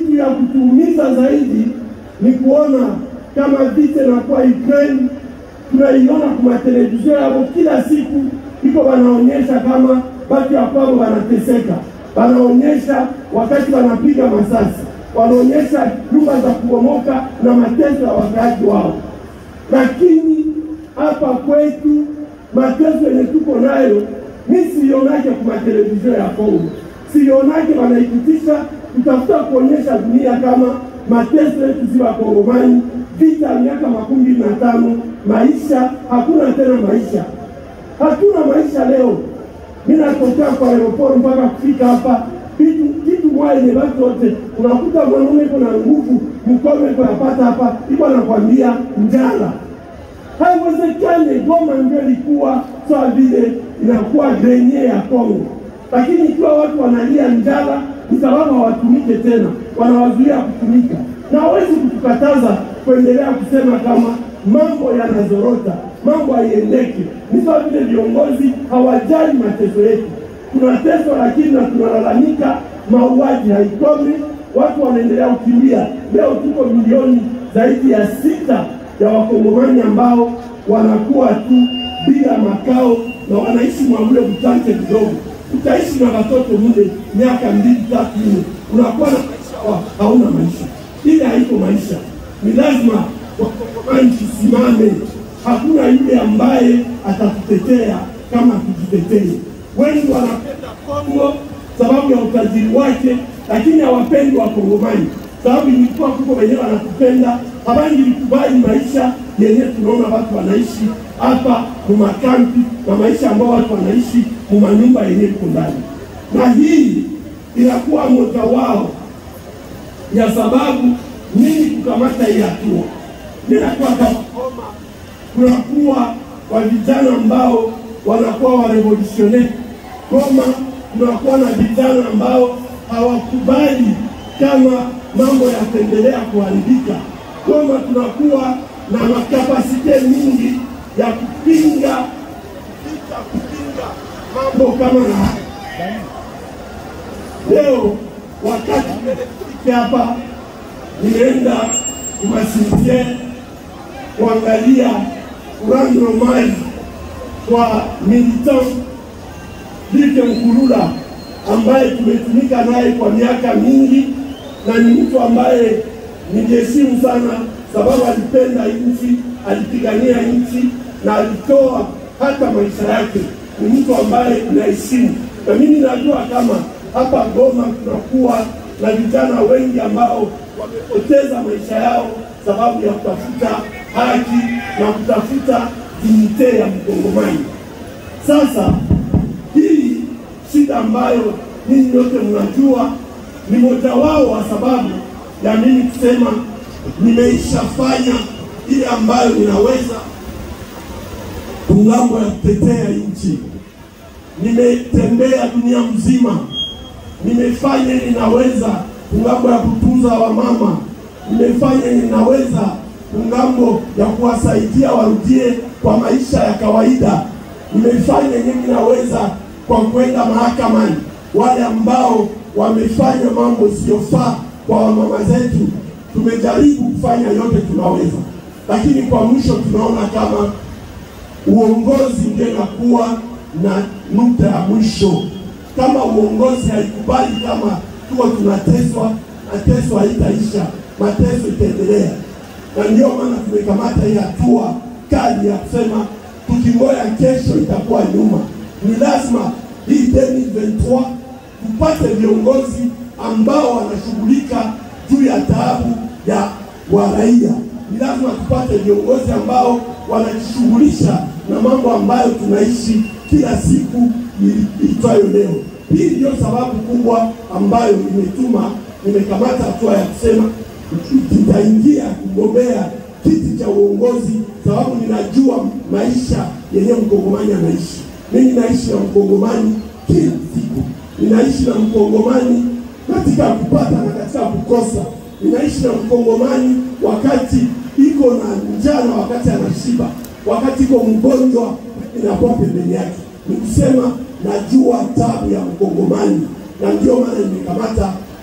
kitu ya kutuumiza zaidi ni kuona kama vita inakuwa Ukraine, tunaiona kwa televisheni yao kila siku, iko wanaonyesha kama batu ya kwao wanateseka, wanaonyesha wakati wanapiga masasi, wanaonyesha nyumba za kubomoka na mateso ya wakaaji wao, lakini hapa kwetu mateso yenye tuko nayo mi sionake kwa televisheni ya Kongo, sionake wanaikutisha kutafuta kuonyesha dunia kama mateso yetu si Wakongomani, vita ya miaka makumi mbili na tano, maisha hakuna tena, maisha hatuna maisha leo. Mi natokea kwa aeroport mpaka kufika hapa, kitu kitu moja yenye watu wote, unakuta mwanaume iko na nguvu, mkono iko yapata hapa, iko anakwambia njala haiwezekane. Goma ndio ilikuwa sawa vile inakuwa grenye ya Kongo, lakini ikiwa watu wanalia njala ni sababu hawatumike tena, wanawazuia kutumika, na hawezi kutukataza kuendelea kusema kama mambo yanazorota, mambo haiendeke. Ni sawa vile viongozi hawajali mateso yetu, tunateswa lakini na tunalalamika, mauaji haikomi, watu wanaendelea kukimbia. Leo tuko milioni zaidi ya sita ya wakongomani ambao wanakuwa tu bila makao na wanaishi mwamule kuchanje kidogo. Utaishi na watoto mule miaka mbili tatu nne, unakuwa na maisha wa, hauna maisha. Ile haiko maisha. Ni lazima wakongomani tusimame. Hakuna yule ambaye atatutetea kama tujitetee. Wengi wanapenda Kongo sababu ya utajiri wake, lakini hawapendi wakongomani sababu ilikuwa kuko wenyewe wanatupenda hawangilikubali maisha yenye tunaona watu wanaishi hapa mumakampi na maisha ambao watu wanaishi mumanyumba yenye iko ndani, na hii inakuwa moja wao ya sababu nini kukamata hii hatua. Ninakuwa kama Goma, kunakuwa wa vijana ambao wanakuwa wa revolutionnaire Goma, kunakuwa na vijana ambao hawakubali kama mambo yataendelea kuharibika. Goma tunakuwa na makapasite mingi ya kupinga vita, kupinga mambo kama na haya. Leo wakati nilifika hapa, nimeenda kumasinzie kuangalia urano mali kwa militant Dike Mkulula ambaye tumetumika naye kwa miaka mingi na ni mtu ambaye ningeheshimu sana, sababu alipenda nchi, alipigania nchi na alitoa hata maisha yake. Ni mtu ambaye naheshimu, na mimi najua kama hapa Goma tunakuwa na vijana wengi ambao wamepoteza maisha yao sababu ya kutafuta haki na kutafuta dignite ya mkongomani. Sasa hii shida ambayo ninyi nyote mnajua ni moja wao wa sababu ya mimi kusema nimeishafanya ile ambayo ninaweza kungambo ya kutetea nchi. Nimetembea dunia mzima, nimefanya ninaweza kungambo ya kutunza wamama, nimefanya ninaweza kungambo ya kuwasaidia warudie kwa maisha ya kawaida, nimefanya yenye ninaweza kwa kwenda mahakamani wale ambao wamefanya mambo siyofaa kwa wamama zetu. Tumejaribu kufanya yote tunaweza, lakini kwa mwisho tunaona kama uongozi ndio inakuwa na nukta ya mwisho. Kama uongozi haikubali kama tuko tunateswa, mateso haitaisha, mateso itaendelea, na ndio maana tumekamata hii hatua kali ya kusema tukingoya kesho itakuwa nyuma. Ni lazima hii 2023 tupate viongozi ambao wanashughulika juu ya taabu ya wa raia. Ni lazima tupate viongozi ambao wanajishughulisha na mambo ambayo tunaishi kila siku itwayo leo. Hii ndio sababu kubwa ambayo imetuma nimekamata hatua ya kusema nitaingia kugombea kiti cha uongozi, sababu ninajua maisha yenye mkongomani anaishi. Mimi naishi na mkongomani kila siku, ninaishi na mkongomani katika kupata na katika kukosa. Ninaishi na mkongomani wakati iko na njaa na wakati anashiba, wakati iko mgonjwa inakuwa pembeni yake. Ni kusema najua tabu ya mkongomani, na ndio maana nimekamata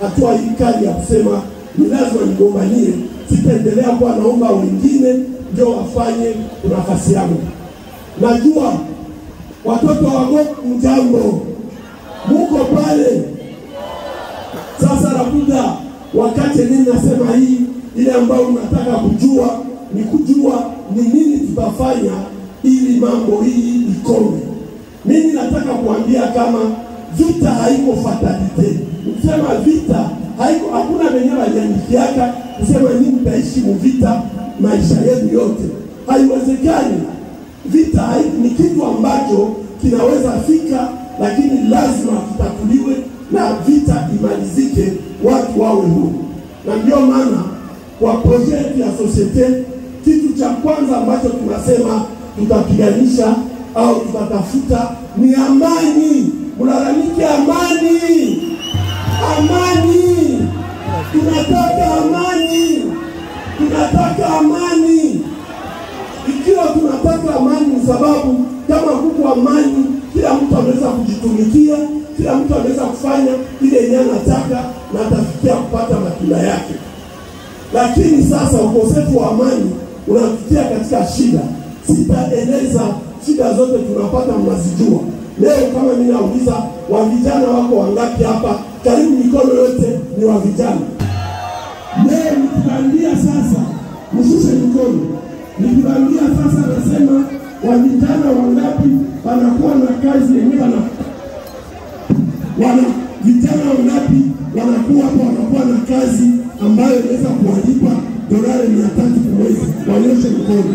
hatua hii kali ya kusema ni lazima nigombanie, sitaendelea kuwa naomba wengine ndio wafanye nafasi yangu. Najua watoto wa Goku, mjambo, muko pale. Sasa nakuja wakati nini nasema hii ile ambayo unataka kujua ni kujua ni nini tutafanya ili mambo hii ikome. Mimi nataka kuambia kama vita haiko fatalite. Kusema vita haiko, hakuna venye waliandikiaka kusema nini mtaishi muvita maisha yenu yote, haiwezekani. Vita hai, ni kitu ambacho kinaweza fika, lakini lazima kitatuliwe na vita imalizike, watu wawe huru. Na ndio maana kwa proje yetu ya sosiete, kitu cha kwanza ambacho tunasema tutapiganisha au tutatafuta ni amani. Mlalamike amani, amani. Tunataka amani, tunataka amani. Ikiwa tunataka amani, ni sababu kama kuko amani, kila mtu anaweza kujitumikia, kila mtu anaweza kufanya ile yenye anataka na atafikia kupata matunda yake. Lakini sasa ukosefu wa amani unatutia katika shida. Sitaeleza shida zote tunapata, mnazijua. Leo kama mimi nauliza, wa vijana wako wangapi hapa? Karibu mikono yote ni wa vijana. Leo nikiwaambia sasa, mshushe mikono. Nikiwaambia sasa, nasema wa vijana wangapi wanakuwa na kazi yenyewe wana wana vijana wangapi wanakuwa hapa wanakuwa na kazi ambayo inaweza kuwalipa dolari mia tatu kwa mwezi? Wanyoshe mkono.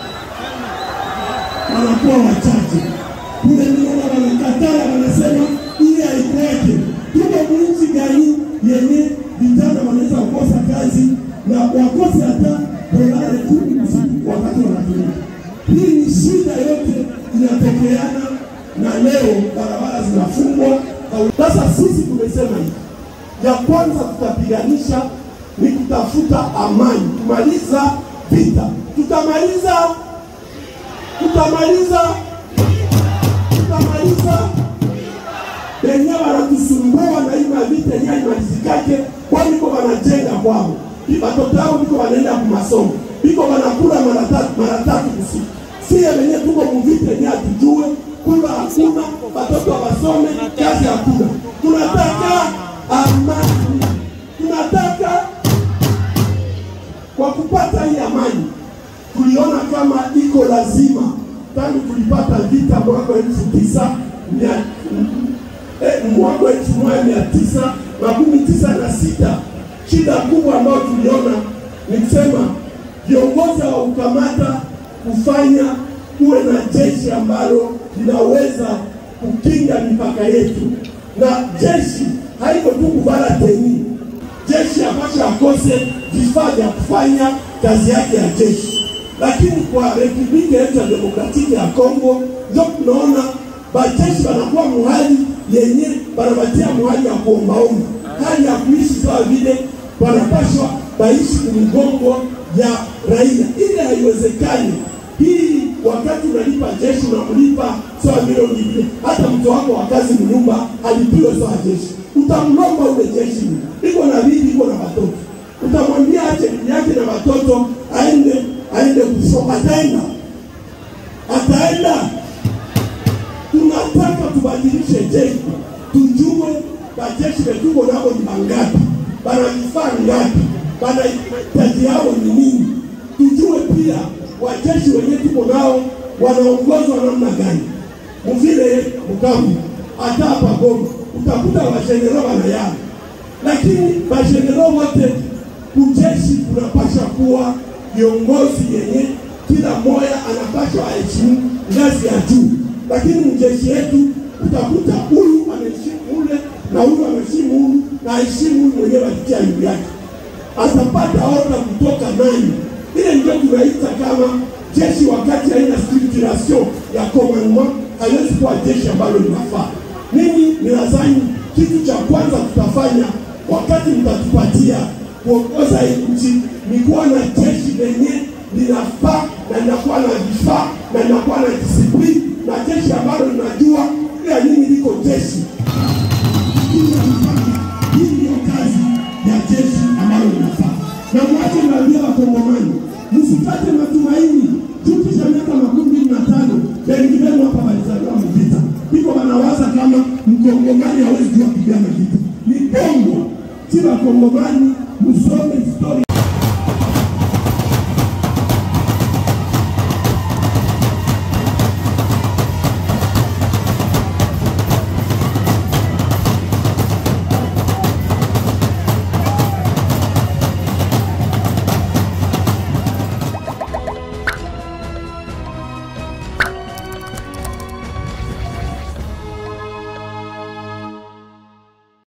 Wanakuwa wachache kule, niona wanakataa, wanasema ile haikweke. Tuko nchi gani yenye vijana wanaweza kukosa kazi na wakose hata dolari kumi usiku wakati wanatumia? Hii ni shida yote inatokeana, na leo barabara zinafungwa. Sasa sisi tumesema hivi, ya kwanza tutapiganisha ni kutafuta amani, kumaliza vita. Tutamaliza, tutamaliza, tutamaliza wenye wanatusumbua na hii mavita yenye haimalizikake, kwani biko wanajenga kwao, watoto yao biko wanaenda kumasomo, biko wanakula mara tatu mara tatu kusiku. Sie wenye tuko muvita yenye hatujue kula hakuna, watoto wasome, kazi hakuna. Tunataka amani, tunataka kwa kupata hii amani, tuliona kama iko lazima tangu tulipata vita mwaka elfu tisa mia eh, mwaka elfu moja mia tisa makumi tisa na sita shida kubwa ambayo tuliona ni kusema viongozi hawaukamata kufanya kuwe na jeshi ambalo linaweza kukinga mipaka yetu, na jeshi haiko tu kuvala teni. Jeshi ambacho akose vifaa vya kufanya kazi yake ya jeshi, lakini kwa republiki yetu ya demokratiki ya Kongo ndio tunaona bajeshi wanakuwa muhali yenye banabatia muhali ya kuombaomba, hali ya kuishi sawa vile wanapashwa baishi kumgongo ya raia. Ile haiwezekani. Hii wakati unalipa jeshi unamlipa sawa vile ulivile, hata mtu wako wa kazi mnyumba alipiwe sawa jeshi, utamlomba ule jeshi, iko na bibi, iko na watoto, utamwambia ache bibi yake na watoto aende aende kusoma, ataenda ataenda. Tunataka tubadilishe jeshi, tujue bajeshi vetuko nabo ni mangapi, bana vifaa ngapi, bana hitaji yao ni nini, tujue pia wajeshi wenye tuko nao wanaongozwa namna gani. Mvile Bukavu hata hapa Goma utakuta wajenerali wanayana, lakini wajenerali wote kujeshi kunapasha kuwa viongozi yenye kila mmoja anapaswa aheshimu ngazi ya juu, lakini mjeshi yetu utakuta huyu anaheshimu ule na huyu anaheshimu huyu na aheshimu huyu mwenyewe alitia juu yake, atapata oda kutoka nani? Ile ndio tunaita kama jeshi wakati haina structuration ya commandement, haiwezi kuwa jeshi ambalo linafaa. Mimi ninadhani kitu cha kwanza tutafanya wakati mtatupatia kuongoza hii nchi ni kuwa na jeshi lenye linafaa na linakuwa na vifaa na linakuwa na disiplini na jeshi ambalo linajua ila nini liko jeshi. Hii ndio kazi jeshi ambalo linafaa. Na mwache niwaambie Wakongomani, msikate matumaini tukisha miaka makumi mbili na tano bengi wenu hapa walizaliwa mvita, iko wanawaza kama mkongomani hawezi jua kupigana vita. Ni bongo, si Wakongomani, msome historia